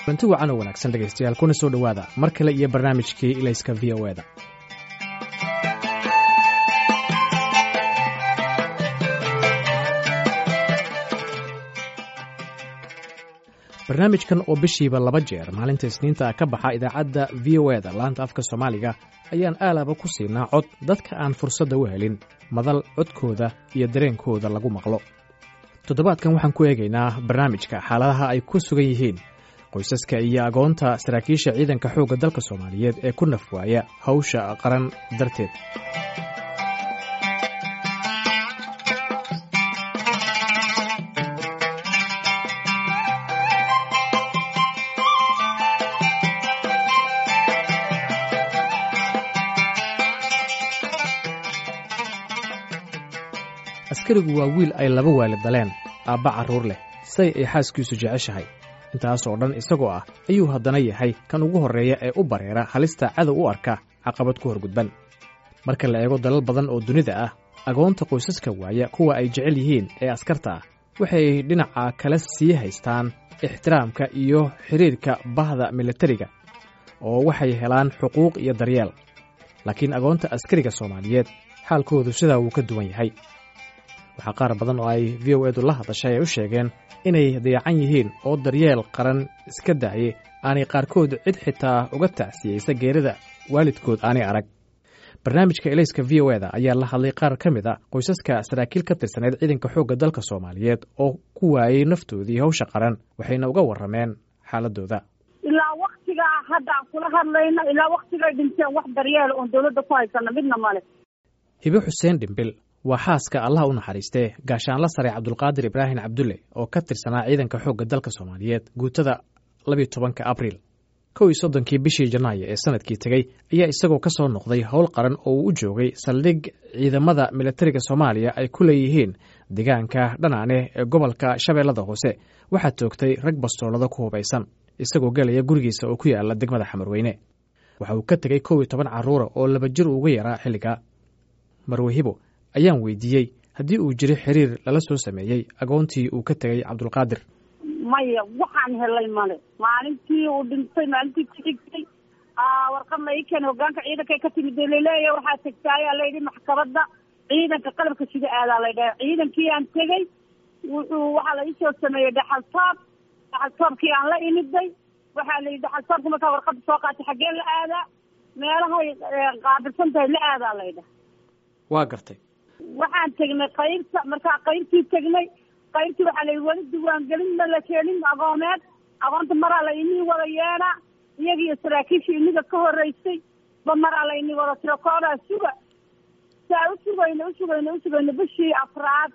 kulanti wacan oo wanaagsan dhegaystayaal kuna soo dhowaada mar kale iyo barnaamijkii ilayska v o eda barnaamijkan oo bishiiba laba jeer maalinta isniinta ka baxa idaacadda v o eda laanta afka soomaaliga ayaan aalaba ku siinaa cod dadka aan fursadda u helin madal codkooda iyo dareenkooda lagu maqlo toddobaadkan waxaan ku eegaynaa barnaamijka xaaladaha ay ku sugan yihiin qoysaska iyo agoonta saraakiisha ciidanka xoogga dalka soomaaliyeed ee ku naf waaya hawsha qaran darteed askarigu waa wiil ay laba waalid daleen aabba carruur leh say ay xaaskiisu jeceshahay intaasoo dhan isagoo ah ayuu haddana yahay kan ugu horreeya ee u bareera halista cadow u arka caqabad ku horgudban marka la eego dalal badan oo dunida ah agoonta qoysaska waaya kuwa ay jecel yihiin ee askarta ah waxay dhinaca kale sii haystaan ixtiraamka iyo xidhiirka bahda militariga oo waxay helaan xuquuq iyo daryeel laakiin agoonta askariga soomaaliyeed xaalkoodu sidaa wuu ka duwan yahay waxaa qaar badan oo ay v o edu la hadashay ay u sheegeen inay dayacan yihiin oo daryeel qaran iska daayay aanay qaarkood cid xitaa uga tacsiyeysa geerida waalidkood aanay arag barnaamijka elayska v o eda ayaa la hadlay qaar ka mid a qoysaska saraakiil ka tirsaneyd ciidanka xoogga dalka soomaaliyeed oo ku waayey naftoodii hawsha qaran waxayna uga warrameen xaaladooda ilaa waktigaa hadda aan kula hadlayno ilaa waktigay dhinteen wax daryeela oon dawladda ku haysana midna male hibe xuseen dhimbil waa xaaska allah u naxariistee gaashaanla sare cabdulqaadir ibraahim cabdulle oo ka tirsanaa ciidanka xoogga dalka soomaaliyeed guutada labiyo tobanka abriil kow iyo soddonkii bishii janaayo ee sanadkii tegey ayaa isagoo ka soo noqday howl qaran oo uu u joogay saldhig ciidamada militariga soomaaliya ay ku leeyihiin deegaanka dhanaane ee gobolka shabeellada hoose waxaa toogtay rag bastoolado ku hubaysan isagoo gelaya gurigiisa oo ku yaala degmada xamarweyne waxa uu ka tegey kow iyo toban carruura oo laba jir uga yaraa xilligaa marwehibo ayaan weydiiyey haddii uu jiro xiriir lala soo sameeyey agoontii uu ka tegey cabdulqaadir maya waxaan helay male maalintii uu dhintay maalintii ku xigtay warqadna ii keen hogaanka ciidankay ka timid laleeya waxaa tegtaayaa layidhi maxkamadda ciidanka qalabka sida aadaa laydhaha ciidankii aan tegey wuxuu waxaa la iisoo sameeyey dhaxaltoob dhaxaltoobkii aan la imiday waxaa la yidhi dhaxaltoobka markaa warqadda soo qaatay xaggee la aadaa meelahay qaabilsan tahay la aadaa laydhaha waa gartay waxaan tegnay qaybta markaa qaybtii tegnay qaybtii waxaa layihi weli diiwaangelin ma la keenin agoomeed agoonta maraa la inii wada yeedhaa iyagiiyo saraakiishii iniga ka horeysay ba maraa la inii wada tiro koodaa suga saa u sugayno usugayno usugayno bishii afraad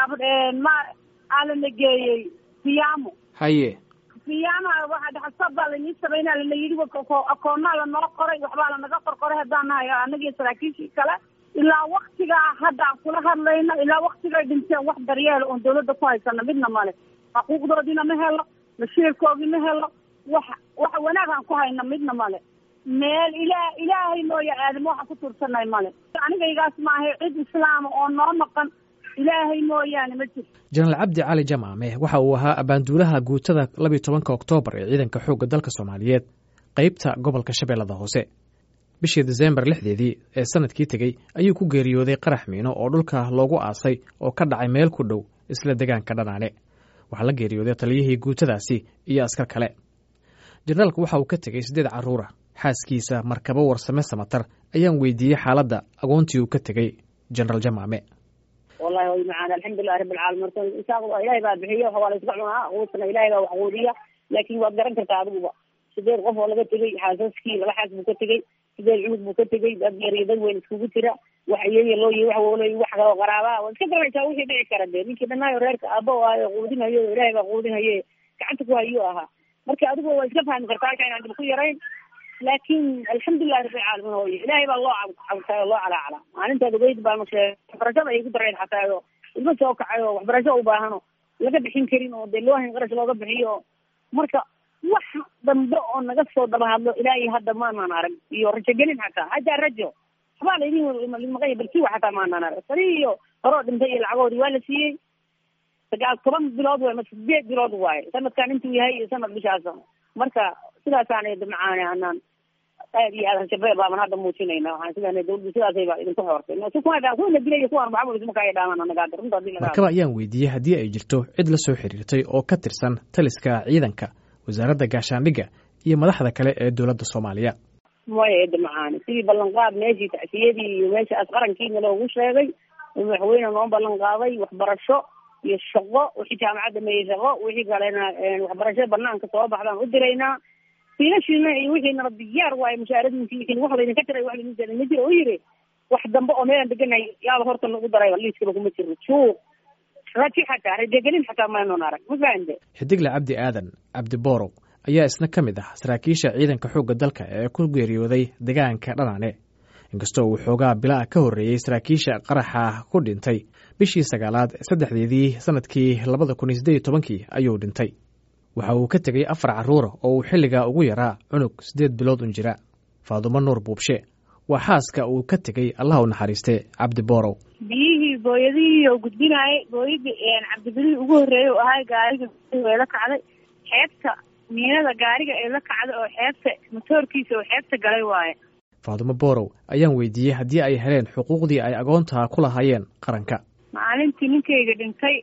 ee ma aa lana geeyey fiyaamo haye fiyaama waxaa dhaxalsoob baa lainii sameynaa lana yidhi akoonaa lanoo qoray waxbaa lanaga qorqoray haddaan nahay anagii saraakiishii kale ilaa waktigaa hadda aan kula hadlayno ilaa waktigay dhinteen wax daryeela oon dawladda ku haysana midna male xuquuqdoodiina ma helo mashiirkoodii ma helo wax wax wanaag aan ku hayno midna male meel ilaa ilaahay mooya aadamo waxaan ku tuursanay male anigaygaas maahay cid islaama oo noo maqan ilaahay mooyaane ma jirto jenaraal cabdi cali jamaame waxa uu ahaa abaanduulaha guutada labiyo tobanka oktoobar ee ciidanka xoogga dalka soomaaliyeed qeybta gobolka shabeellada hoose bishii desembar lixdeedii ee sanadkii tegey ayuu ku geeriyooday qarax miino oo dhulka loogu aasay oo ka dhacay meel ku dhow isla deegaanka dhanaane waxaa la geeriyooday taliyihii guutadaasi iyo askar kale jenaraalku waxa uu ka tegey siddeed carruura xaaskiisa markabo warsame samatar ayaan weydiiyey xaaladda agoontii uu ka tegey jenaraal jamaame wallahi way macaan alxamdulilahi rabbi alcaalamiin horta isaaq ilaahay baa bixiyo waa la iska cunaa quudtana ilaahay baa wax quudiya laakiin waad garan kartaa adiguba sideed qof oo laga tegey xaasaskii laba xaas buu ka tegey sideed cunug buu ka tegey dad yar iyo dad weyn iskugu jira wax iyaga loo yi wax waloy wax kaloo qaraabaa waad iska garanaysaa wixii dhici kara dee ninkii dhanaayo reerka aaba o ahayo quudinayo ilaahay baa quudinaye gacanta ku hayuu ahaa marka adigu waa iska fahmi kartaa halka inaan dib ku yarayn laakiin alxamdulilahi rabbi alcaalamiin hooye ilaahay baa loo cabtay oo loo calaacala maalintaad ogeyd baa mashe waxbarashada ay ku dareen xataa oo ilma soo kacay oo waxbarasho u baahano laga bixin karin oo dee loohin qarash looga bixiyo marka wax dambe oo naga soo daba hadlo ilaa iyo hadda maanaan arag iyo rajogelin xataa hataa rajo waxbaa laydin maqanya balkiwa xataa maanaan arag sari iyo horoo dhintay iyo lacagoodii waa la siiyey sagaal toban bilood waay ma sideed bilood waaye sanadkan intuu yahay iyo sanad bishaas marka sidaasaan damcaane anaan aad iyo aad shabeeb baaban hadda muujinayna waxaan sidaa dawladda sidaasay baa idinku xoortay kuwa kuwana dilaya kuwan maxamud isma kaya dhaamaan anaga hadda runta hadii laga markaba ayaan weydiiyey haddii ay jirto cid la soo xiriirtay oo ka tirsan taliska ciidanka wasaaradda gaashaandhigga iyo madaxda kale ee dowladda soomaaliya maya eedda macaani sidii ballanqaad meeshii tacsiyadii iyo meeshaas qarankiina loogu sheegay madaxweyne noo ballan qaaday waxbarasho iyo shaqo wixii jaamacad dhameeyey shaqo wixii kalena waxbarasho banaanka soo baxdaan u diraynaa fiilashiina iyo wixiinaba diyaar waaye mushaaradinki wixii wax laydinka jiray wax laydin jiray ma jiro u yiri wax dambe oo meelaan deganay yaaba horta nagu daray liiskaba kuma jiro juuq raji xataa rajagelin xataa maynoon arag ma fahante xidigle cabdi aadan cabdi boorow ayaa isna ka mid ah saraakiisha ciidanka xoogga dalka ee ku geeriyooday deegaanka dhanaane inkastoo uu xoogaa bilaa ka horreeyey saraakiisha qaraxa ku dhintay bishii sagaalaad saddexdeedii sanadkii labada kun iyo siddeed iyo tobankii ayuu dhintay waxa uu ka tegey afar carruura oo uu xilligaa ugu yaraa cunug siddeed bilood un jira faadumo nuur buubshe waa xaaska uu ka tegey allah u naxariiste cabdi boorow biyihii booyadihii oo gudbinaayay booyadii cabdibilihii ugu horreeyay oo ahay gaariga way la kacday xeebta miinada gaariga ee la kacday oo xeebta motoorkiisa oo xeebta galay waaye faadumo boorow ayaan weydiiyey haddii ay heleen xuquuqdii ay agoontaa ku lahaayeen qaranka maalintii ninkayga dhintay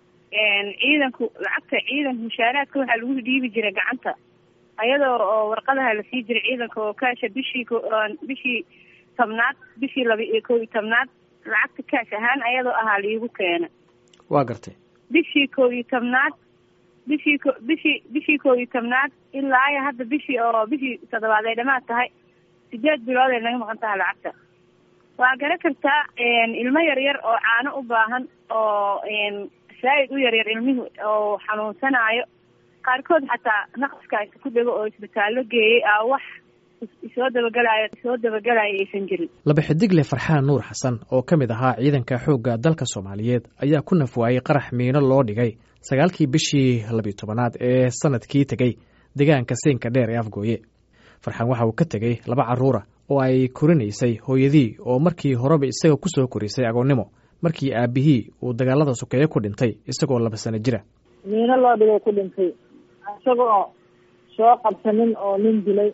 ciidanku lacagta ciidanka mushaaraadka waxaa lagu dhiibi jiray gacanta ayadoo oo warqadaha lasii jiray ciidanka oo kaasha bishii bishii tobnaad bishii laba iyo kow iyo tobnaad lacagta kaash ahaan ayadoo ahaa liigu keena waa gartay bishii kow iyo tobnaad bishii ko bishii bishii kow iyo tobnaad ilaa iyo hadda bishii oo bishii toddobaad ay dhamaad tahay sideed bilood ay naga maqan tahay lacagta waa gara kartaa ilmo yar yar oo caano u baahan oo saa'id u yaryar ilmihu oo xanuunsanaayo qaarkood xataa naqaskaas ku dhego oo isbitaallo geeyey a wax isoo dabagelayo isoo dabagelayo aysan jirin laba xidigle farxaan nuur xasan oo ka mid ahaa ciidanka xoogga dalka soomaaliyeed ayaa ku nafwaayey qarax miino loo dhigay sagaalkii bishii labiyo tobanaad ee sanadkii tegey deegaanka siinka dheer ee afgooye farxaan waxa uu ka tegey laba carruura oo ay korinaysay hooyadii oo markii horeba isaga ku soo korisay agoonnimo markii aabihii uu dagaalada sokeeye ku dhintay isagoo laba sano jira miino loo dhigay ku dhintay isagoo soo qabsanin oo nin dilay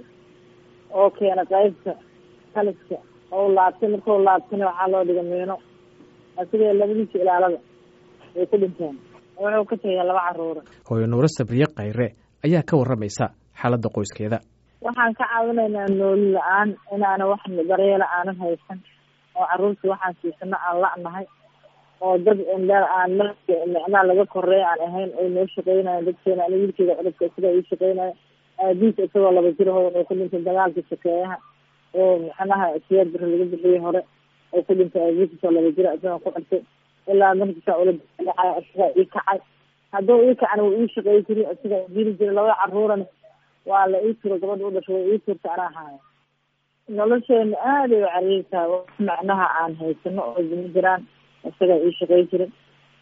oo keena qaybta taliska oo laabtay markuu laabtana waxaa loo dhigay miino asigoo labadiisa ilaalada ay ku dhinteen wuxuu ka tegay laba carruura hooyo nuuro sabriye khayre ayaa ka warramaysa xaaladda qoyskeeda waxaan ka caawinaynaa nooli la-aan inaana wax daryeela aanan haysan oo carruurta waxaan siisano aan la-nahay oo dad indha aan micnaa laga koreeya aan ahayn ay noo shaqeynayan dadkeena ani wiilkeeda cudubka isagaa ii shaqeynaya aabiis isagoo laba jir hoodan oo ku dhintay dagaalka shakeeyaha oo macnaha siyaad bari laga bixiyey hore oo ku dhintay aabiis isoo laba jira isagoo ku xirtay ilaa markiisaa ula dhacay isagaa ii kacay hadduu ii kacana wuu ii shaqey jiri isagaa jiri jira labada carruurana waa la ii tiro gabadha u dhasho way ii turta anaa haaya nolosheena aada ay u cariirtaa macnaha aan haysano oo jimi jiraan isagaa ii shaqey jiray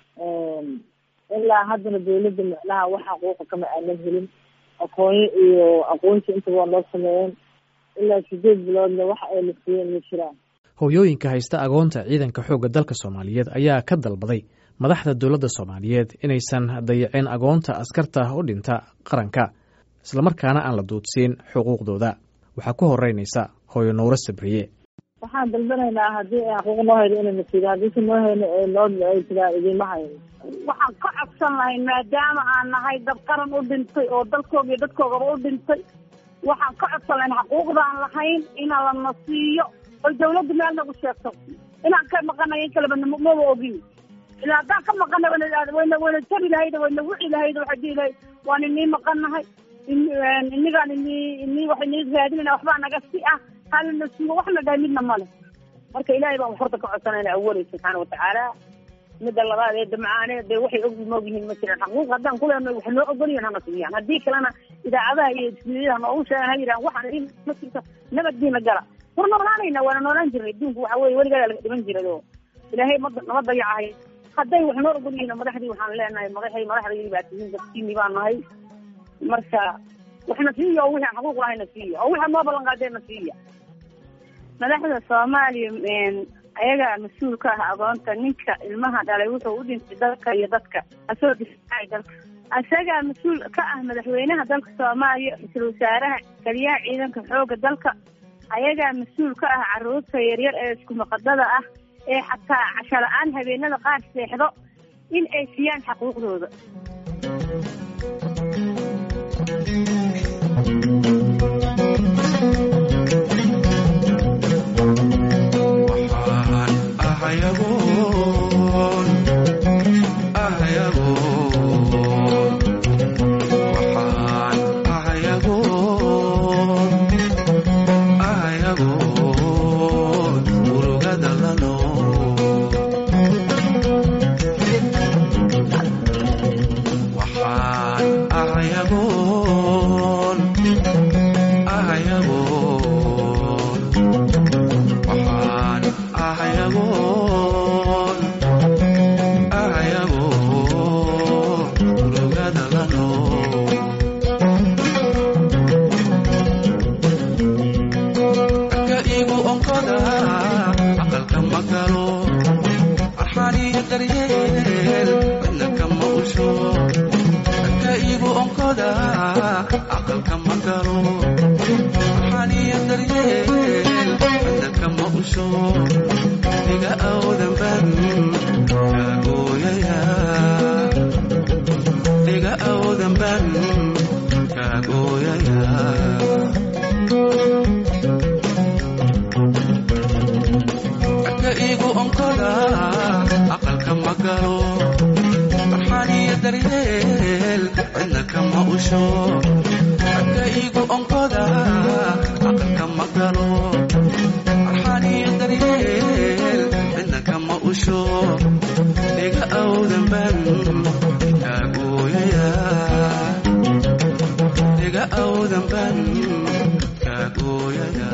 ilaa haddana dawladda macnaha wax xaquuqa kama aanan helin aqoonyo iyo aqoonsi intaba waa noo sameeyeen ilaa sideed biloodna wax ay la siiyeen ma jiraan hooyooyinka haysta agoonta ciidanka xoogga dalka soomaaliyeed ayaa ka dalbaday madaxda dowladda soomaaliyeed inaysan dayacin agoonta askarta u dhinta qaranka islamarkaana aan la duudsiin xuquuqdooda waxaa ku horeynaysa hooyo nuuro sabriye waxaan dalbanaynaa haddii ay xaquuq noo hayno inayna siido haddiise noo hayno noo ay tiraa idiima hayno waxaan ka codsan lahay maadaama aan nahay dad qaran u dhintay oo dalkooga iyo dadkoogaba u dhintay waxaan ka codsan lahayn xaquuqdaan lahayn ina lana siiyo oy dawladda meel nagu sheegto inaan ka maqanay in kaleba maba ogin ila haddaan ka maqana wayna wayna jabi lahayd wayna wici lahayd waxay dihi lahayd waan inii maqannahay inigaan ini ini wax inii raadinayna waxbaa naga si ah halna siiyo waxna dhahay midna male marka ilaahay baan horta ka codsanayna awalay subxaana watacaala midda labaad ee damcaane dee waxay og moog yihiin ma jiraan xaquuq haddaan kuleenay wax noo ogolyihin hana siiyaan haddii kalena idaacadaha iyo ismiidaha noogu sheegan ha yidhahan waxaan idin ma jirto nabaddiina gala war noolaanayna waana noolaan jirnay adduunku waxa weye weligaa laga dhiman jiray oo ilaahay ma nama dayacahay hadday wax noo ogol yihiin madaxdii waxaan leenahay madaxay madaxdaydi baa tihiin dadkiini baan nahay marka waxna siiya oo wixii aan xaquuq lahayna siiya oo wixii noo ballan qaadeenna siiya madaxda soomaaliya ayagaa mas-uul ka ah agoonta ninka ilmaha dhalay wuxuu u dhintay dalka iyo dadka asoo difaacay dalka isagaa mas-uul ka ah madaxweynaha dalka soomaaliya ra-iisul wasaaraha taliyaha ciidanka xooga dalka ayagaa mas-uul ka ah caruurta yaryar ee isku maqadada ah ee xataa casho la-aan habeenada qaar seexdo in ay siiyaan xaquuqdooda waxaan ahayagoon ahayagoon waxaan ahayagoon ahayagoon urugada lano waxaan ahayagoon ahayagoon waxaan ahayagoon ahayagoon urugada lano ka igu onkoda aqalka ma galo arxaniyo daryeel cidna kama usho ka igu onkoda aqalka ma galo arxaniyo daryeel cidna kama usho iga awdan ban kaagooyaya iga awdan ban kaagooyaya ka igu onkoda aqalka ma galo farxaniyo daryeel cidna kama usho ka igu onkoda aqalka ma galo farxaniyo daryeel cidna kama usho iga awdan ban kaagooyaya iga awdan ban kaagooyaya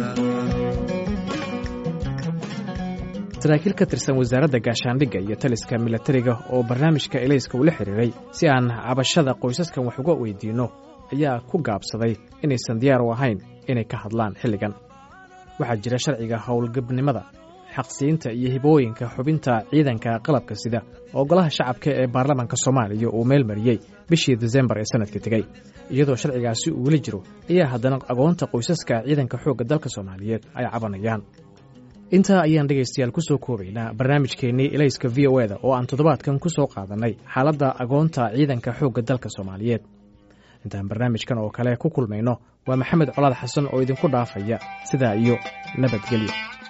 saraakiil ka tirsan wasaaradda gaashaandhigga iyo taliska milatariga oo barnaamijka elayska ula xidhiiray si aan cabashada qoysaskan wax uga weydiinno ayaa ku gaabsaday inaysan diyaar u ahayn inay ka hadlaan xilligan waxaa jira sharciga howlgabnimada xaqsiinta iyo hibooyinka xubinta ciidanka qalabka sida oo golaha shacabka ee baarlamaanka soomaaliya uu meel mariyey bishii desembar ee sanadka tegey iyadoo sharcigaasi uu weli jiro ayaa haddana agoonta qoysaska ciidanka xoogga dalka soomaaliyeed ay cabanayaan intaa ayaan dhegaystayaal ku soo koobaynaa barnaamijkeennii elayska v o eda oo aan toddobaadkan ku soo qaadannay xaaladda agoonta ciidanka xoogga dalka soomaaliyeed intaan barnaamijkan oo kale ku kulmayno waa maxamed colaad xasan oo idinku dhaafaya sidaa iyo nabadgelyo